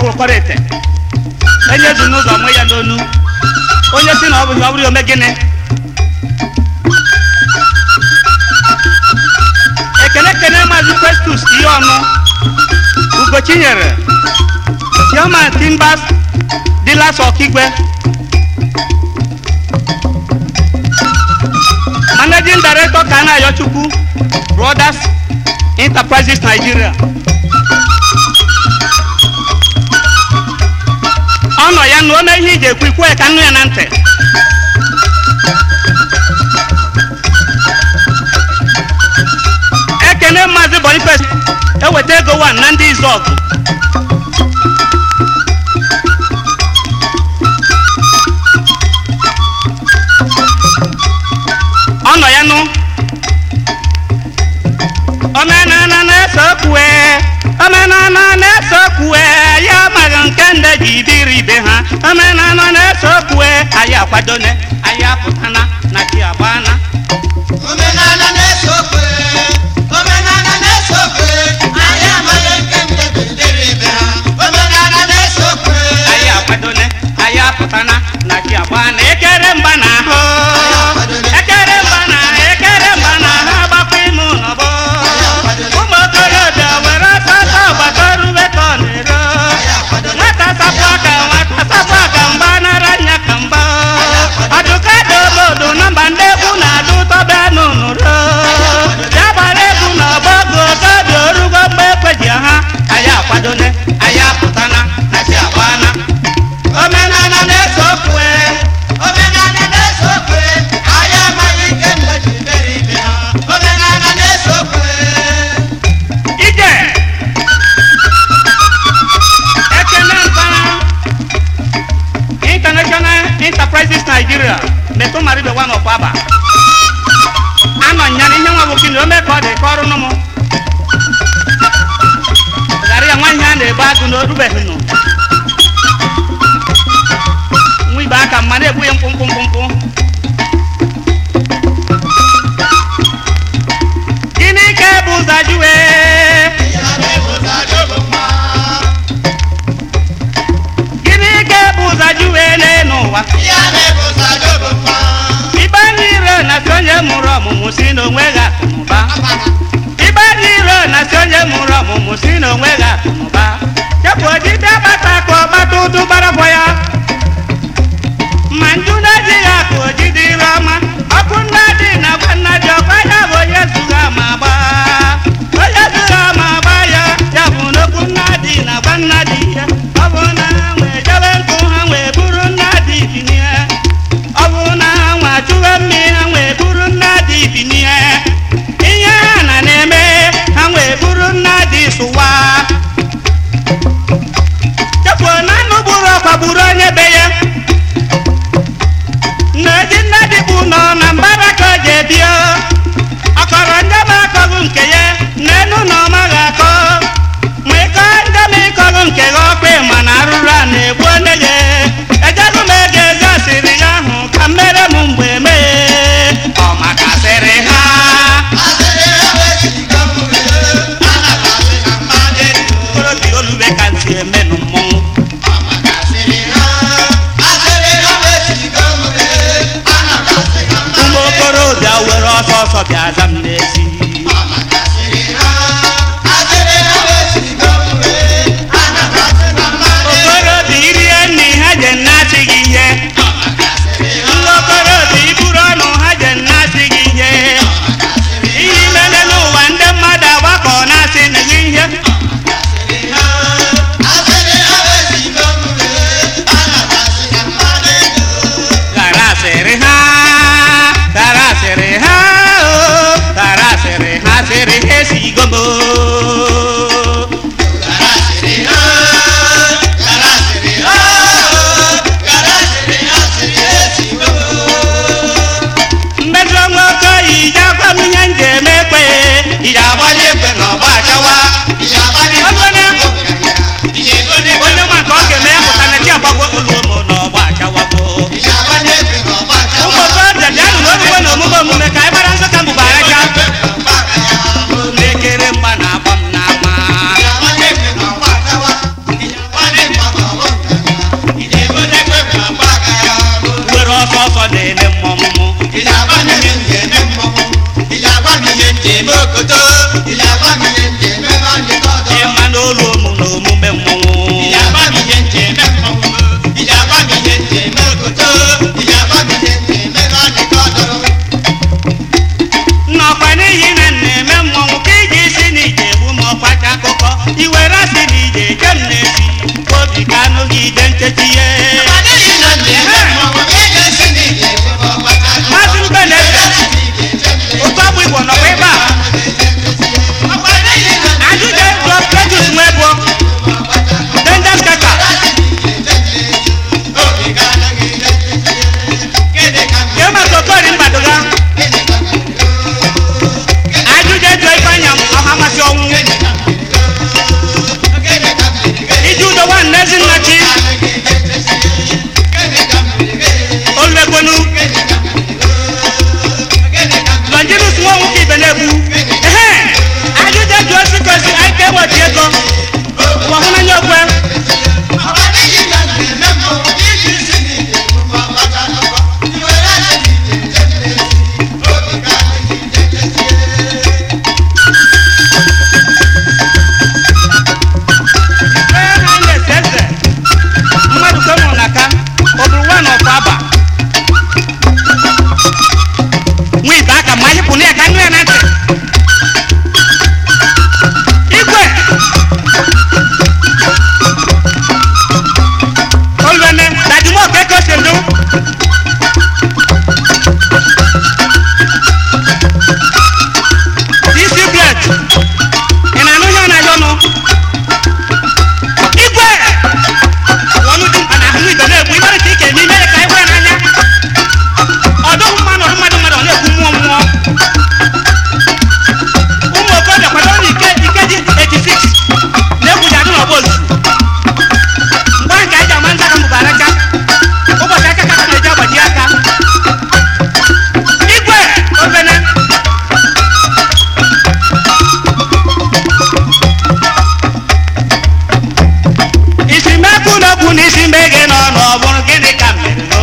kwụrụkọrọ ete enye zu n'ụzọ mụ ya n'onu onye si na ọ bụghị ọ bụrụ ya ome gịnị ekele ekele maazị festus ihe ọnụ ugochinyere chairman timbers dealers ọkigwe managing director kana ayochukwu brothers enterprises nigeria ọ nọ ya na ome ihe iji ekwu ikwu ya ka nnu ya na ntị ekene maazị boniface eweta ego wan na ndị izọgụ ọ nọ ya nụ omenana na-esokwue omenana na-esokwue ya amaghị nke ndị ji dịrị ibe ha omenana na-esokwue anyị akwadone anyị apụtana na chi agbana Omenala na-ese okwe, omenala na-ese okwe, anyị amaghị nke ndị bidoro ibe ha. Omenala na-ese okwe, anyị akwadone anyị apụtana na chi agbana ekere mba na ahụ ekere mba na ekere mba na ahụ agbakwa ime ụlọbọ ụmụ okorobịa were ọsọ ọsọ gbata rube ka ọ na-ero nwata sapụ aka nwata sapụ aka mgba nara nya ka mgba ọdụka dị obodo na mba ndị egwu na-adụ ụtọ bịa n'ụnụro ya gbara egwu na ọgbọgụ ogobi orugo mgbe ekweji ha anyị akwadone anyị apụtana na chi agbana omenala na-ese okwe omenala na-ese okwe, anyị amaghị nke ndị bidoro ibe ha. Omenala na-ese okwe. ije ekene mpara international enterprises nigeria metụ mara ibe nwa n'ọkwa aba anọ nya na ihe nwa bụ kini ome ka ọ dị ka ọrụ nụ m ghara ya nwa ihe a na-ebu agụ na orubeghị nụ nwa ibe aka mma na-egbu ya mkpụmkpụ mkpụmkpụ gịnị ka ebu ụzọ jụwe Ya na-ebuzo adọgbu mma. gịnị ka ebu ụzọ jụwe n'elu ụwa Ya na-ebuzo adọgbu mma. ibe ndị iro na-asị onye mụrụ ọmụmụ si n'onwe gị akụnụba ibe ndị iro na-asị onye mụrụ ọmụmụ si n'onwe gị akụnụba chepụ ojide gbata ka ọgbata ụdụ gbaragwa ya ma nju na-ejighị akụ ojide ire ọma ọkụ nna dị na gwa nna dị ọkwa ya bụ onye zụga ma gba onye zụga ma gba ya ya bụ n'okwu nna dị na gwa nna dị ya ọ bụ na ha nwee jebe nkụ ha nwee buru nna dị binie ọ bụ na ha nwa chụwe mmiri ha nwee buru nna dị binie ihe ha na na-eme ha nwee buru nna dị sụwa chefuo na anụ gburu ọkwa gburu onye be ya na-eji nna dịbụ nọ na mbara ka o ji ebio ọkọrọ ndị ma akọghị nke ya n'elu na ọ maghị akọ ma ịkọ ndị ma ịkọghị nke gị ọkwa ma na arụrụ a na-egbu onye ya ejego m ego ezi asịrị ya ahụ ka mmere m mgbe mee ọ maka asịrị ha Asịrị ha wesigo m wee, ana m asị ka mmadụ edo. okorobịa olube ka ntị emenụ mmọnwụ Ọ maka asịrị ha. Asịrị ha wesigo m wee, ana m asị ka mmadụ ụmụ edo. okorobịa were ọsọ ọsọ bịa aza m n'ezi Ọ maka asịrị ha. Asịrị ha wesigo m wee, ana m asị ka mmadụ edo. okorobịa irie nri ha je nnasị gị ihe Ọ maka asịrị ha. ndị okorobịa iburu ọnụ ha je nnasị gị ihe ihe imele n'ụwa ndị mmadụ agbakọ na-asị na gị ihe Asịrị ha. Asịrị ha wesigo m wee, ana m asị ka mmadụ edo. ghara asịrị ha ghara asịrị ha o na-etechi ihe maazị mbe na-eze otu ọgbụ igbo nọkwa ebe a ajụjụ jụọ Cletus Nwebo Denjas Kaka kee maka okori mbadoga ajụjụ jụọ Ifeanyị ọha masị ọnwụ iji udo nwanne Ezinnachi oluekwenu Longinus nwa nwoke ibe na-egbu ehe ajụjụ jụọ Chikosi ike weti ego ụwa hụnanya okwe ee ha na-ese eze mmadụ ka mụrụ n'aka ọ bụrụ nwa na ọkwa aba nwa ibe aka ma anyị pụ na ya ka nụ ya na ntị igwe olùwẹ̀nẹ̀ dàdúmọ̀ kẹ́kọ̀ọ́ ṣèlú. dc bled ìnànú yàn náà yọnu. igwe wọnú di mkpa na ahụ ibe na-egbu ibere ka ike n'ime ka igwe n'anya. ọdụghị mmanụ ọdụ mmadụ mmadụ ọ na-ekwu mmụọ mmụọ. ụmụ okorobịa kwado na ike ike dị 86 na-egwuji adị n'ọgba ozu mgbe nke anyị ji ama nza ka mbụbara aka ụbọchị aka ka na-eji agbaji aka igwe obene isi mekwu n'okwu na isi mbe gị nọ n'ọbụrụ gịnị ka mere no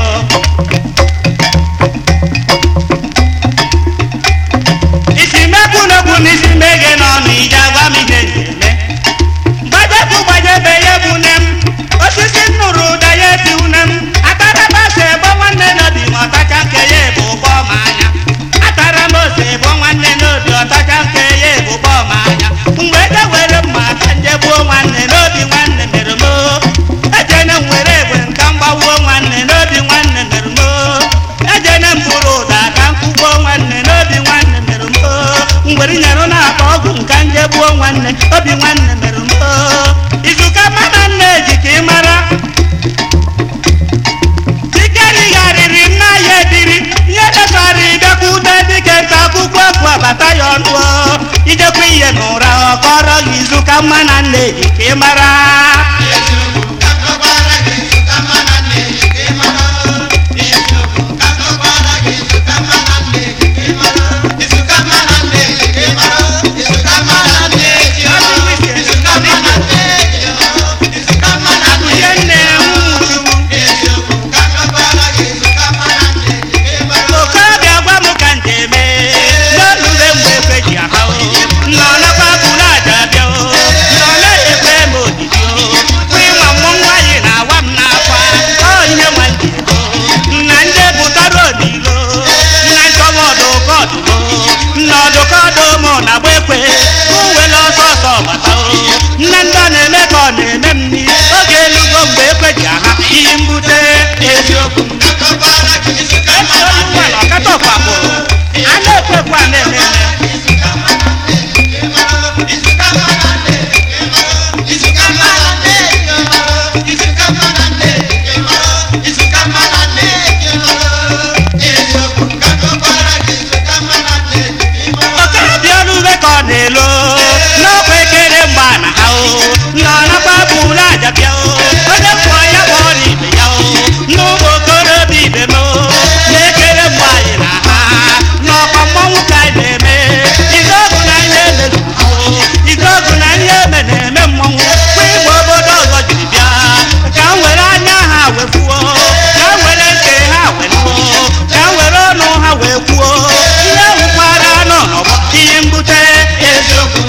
isi mekwu n'okwu na isi mbe gị nọ n'ije agwa m ihe na-eme gbajepụ gbajebe ya bụ nne m osisi nnụrụ ụda ya eti une m ataraba ose ebo nwanne n'obi ma ọtacha nke ya ebu ụgbọ ma anya atara m ose ebo nwanne n'obi ọtacha nke ya ebu ụgbọ ma anya mgbe eje were mma ka nje gbuo nwanne n'obi nwanne mere m oo. ejene m were egbe nka m gbawuo nwanne n'obi nwanne mere m oo. ejene m bụrụ ụda ka m kụgbuo nwanne n'obi nwanne mere m oo. ngwere nyere na-akpa ọgwụ nka nje gbuo nwanne obi nwanne mere m oo. izuka mmadụ nna eji ka ị mara tikerigharịrị nna ya ebiri ihe dechara ịbịakwute dike nta akwụkwọ bụ abata ya ọnụ o. ijekwa ihe n'ụra ọ kọrọ gị izuka mma na nna eji ka ị mara ihe nne nwuchu okorobịa gwa m ka njem n'olule mgbe ekwe ji aha o nọ nakwa bụrụ aja bịa o nọ na-ekpe m odidi o ịma mmụ nwaanyị na-awa m n'akwa ọ ihe nwa ndị ego nna ndị bụtara odilo nna nchọba ọdụkọdụmo nna ọdụkọdụmo na-agba ekwe uwele ọsọ ọsọ gbata o nne ndị ọ na-eme ka ọ na-eme m nri oge elugo mgbe ekwe ji aha iyi mbute eziokwu esi onye ụwa na ọkata ọkpakpụrụ a na-ekwe ekwe a na-eme eme okorobịa ọrụ ube ka ọ na-elo n'ọkwa ekere mgba na ha o nọ nakwa bụrụ aja bịa o onye kwụọ ya bụ ọrụ ibe ya o n'ụmụ okorobịa ibe m o na-ekere mgbe anyị na ha n'ọkwa mmọnwụ ka anyị na-eme ige ọgụ na ihe emezu o ige ọgụ na ihe eme na-eme mmọnwụ kwa igbe obodo ọzọ jiri bịa ka m were anya ha wee fuo ka m were ntị ha wee nụọ ka m were ọnụ ha wee kwuo ihe nwụkwara nọ n'ọgbọ ihe mbute eziokwu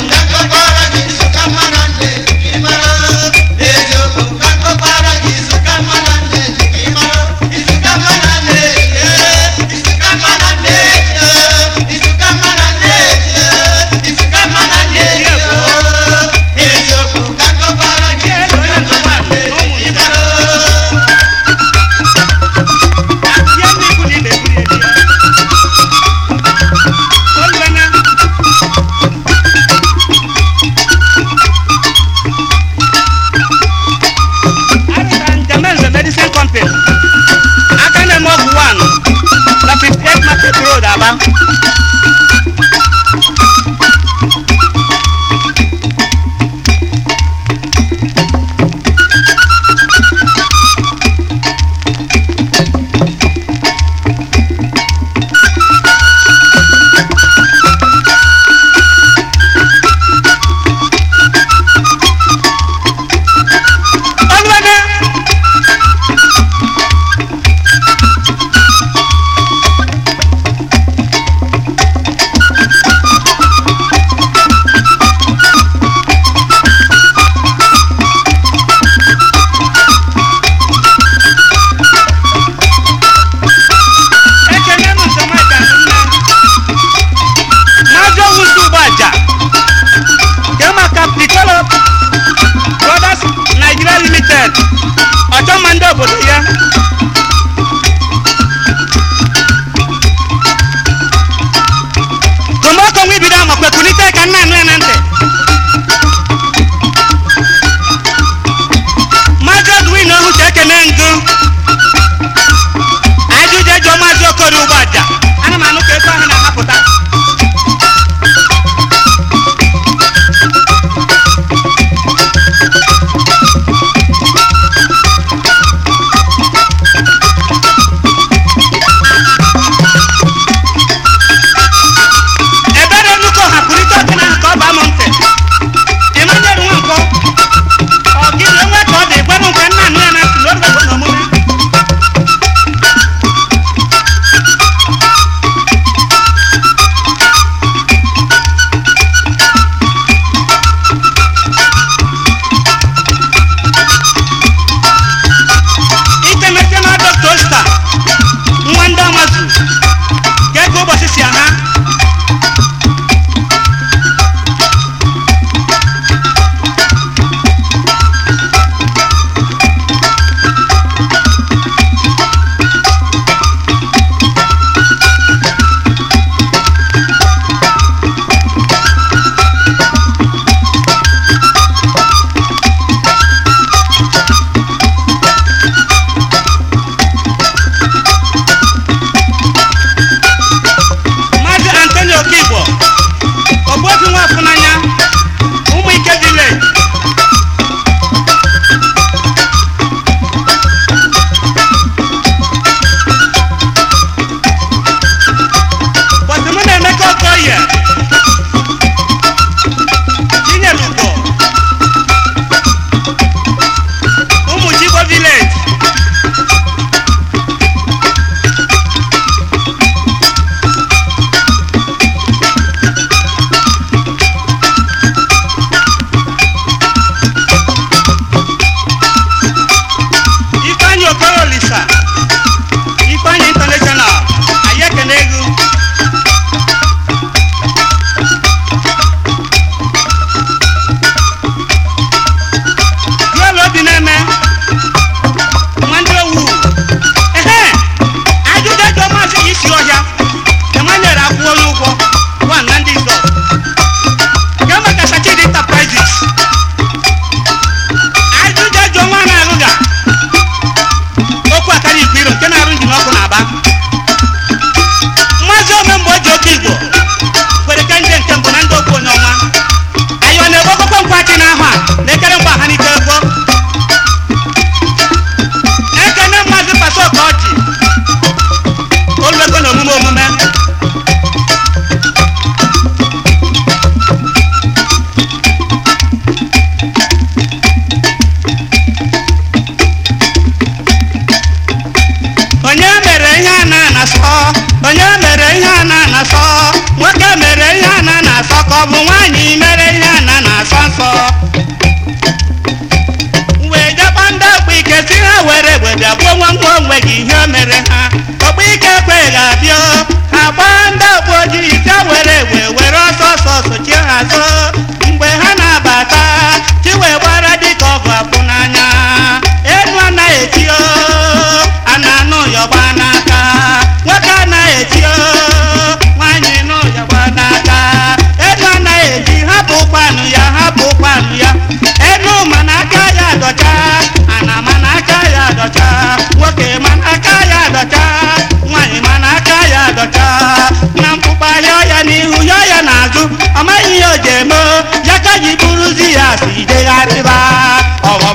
n'azụ mgbe ha na-abata chiwe gbara dịka ọgụ apụ n'anya enu anaghị eti o a na-anụ yọgba n'aka nwoke anaghị eti o nwaanyị nụ yọgba n'aka enu anaghị eji hapụ ụkpanụ ya hapụ ụkpanụ ya enu mana aka ya dọcha ana mana aka ya dọcha nwoke mana aka ya dọcha nwaanyị mana aka ya dọcha na mkpụkpa yọ ya n'ihu yọ ya n'azụ ọ maghị ihe o ji eme o, ya ka ji bụrụzi ya si degharịba ọghọm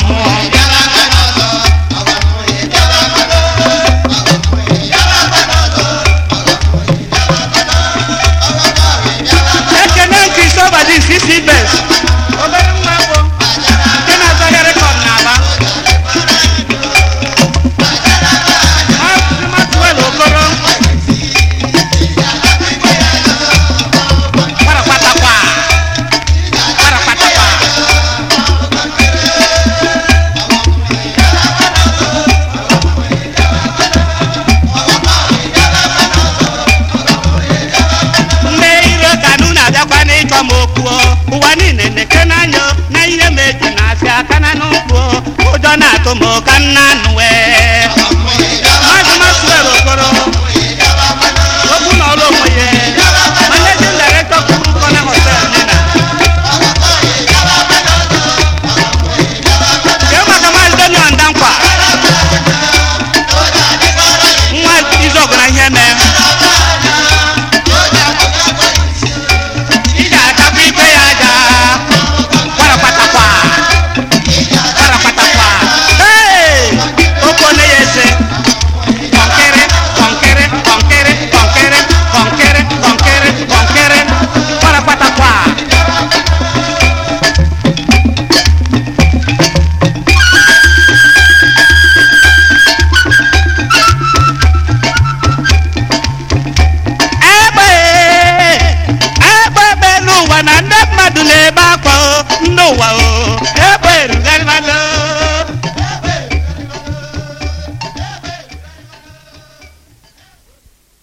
ekene kristofa dị sisi bes obere nwa bụ nke na-azọghị rekọd n'aba Maazị Maxwell Okoro kparakpatakwa kparakpatakwa ndị iro kanụ na-abịakwa n'ịchọ m okwu o. ụwa niile na-eke n'anya o, na ihe m eji na-asị aka na n'ụkwụ o. ụjọ na-atụ m ka nna nụ wee